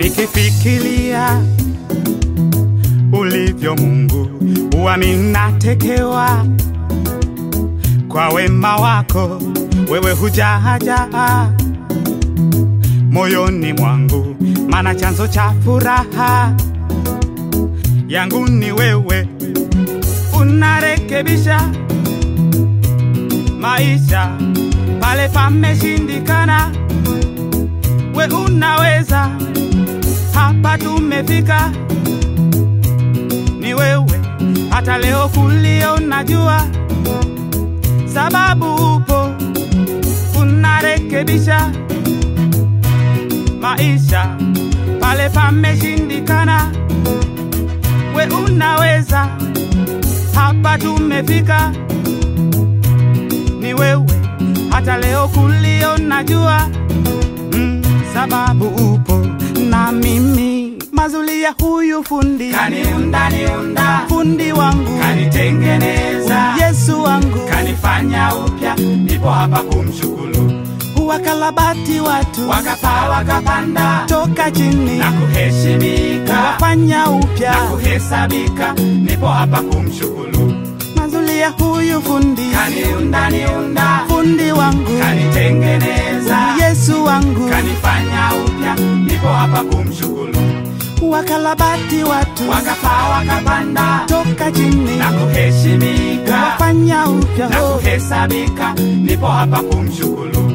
nikifikiria ulivyo Mungu, huwa ninatekewa kwa wema wako, wewe hujajaa moyoni mwangu, mana chanzo cha furaha yangu ni wewe, unarekebisha maisha pale pameshindikana, we unaweza, hapa tumefika, ni wewe, hata leo kulio najua sababu upo, unarekebisha maisha pale pameshindikana, we unaweza, hapa tumefika, ni wewe, hata leo kulio najua mm, sababu upo na mimi mazulia huyu fundi kaniunda niunda fundi wangu kanitengeneza Yesu wangu kanifanya upya nipo hapa kumshukuru wakalabati watu wakapaa wakapanda toka chini na kuheshimika wafanya upya na kuhesabika nipo hapa kumshukuru mazulia huyu fundi kaniunda niunda fundi wangu kanitengeneza Yesu wangu kanifanya upya nipo hapa kumshukuru wakalabati watu wakapaa wakapanda toka chini na kuheshimika wafanya upya na oh. kuhesabika nipo hapa kumshukuru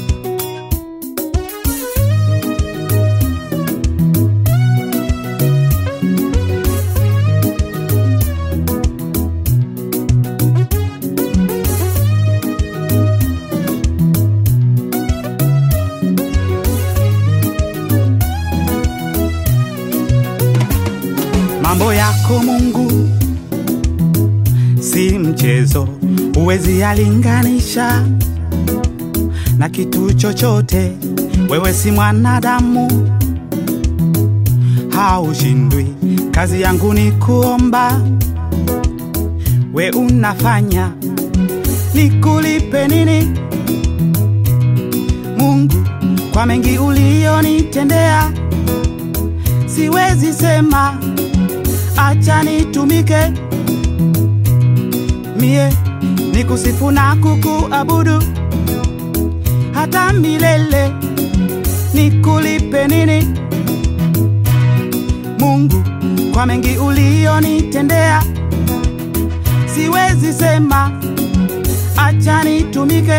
Mambo yako Mungu si mchezo, huwezi yalinganisha na kitu chochote. Wewe si mwanadamu, haushindwi. Kazi yangu ni kuomba, we unafanya, nikulipe nini Mungu kwa mengi ulionitendea? Siwezi sema acha nitumike mie nikusifu na kukuabudu hata milele, nikulipe nini Mungu kwa mengi ulionitendea? Siwezi sema acha nitumike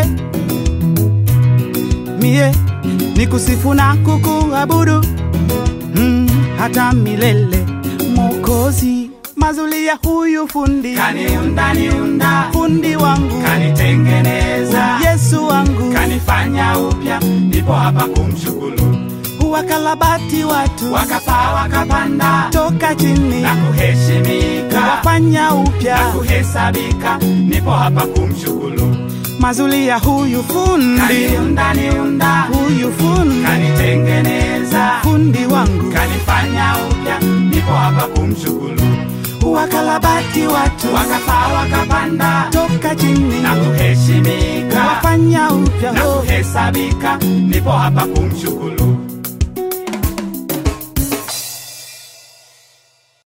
mie nikusifu na kukuabudu mm, hata milele Mokozi mazulia huyu fundi kaniunda niunda fundi wangu kanitengeneza Yesu wangu kanifanya upya nipo hapa kumshukuru wakalabati watu wakapaa wakapanda toka chini na kuheshimika wafanya na upya kuhesabika nipo hapa kumshukuru mazulia huyu fundi kaniunda niunda huyu fundi kanitengeneza fundi wangu kanifanya upya nipo hapa kumshukuru wakalabati watu wakapaa wakapanda toka chini na kuheshimika wafanya upya na oh. kuhesabika nipo hapa kumshukuru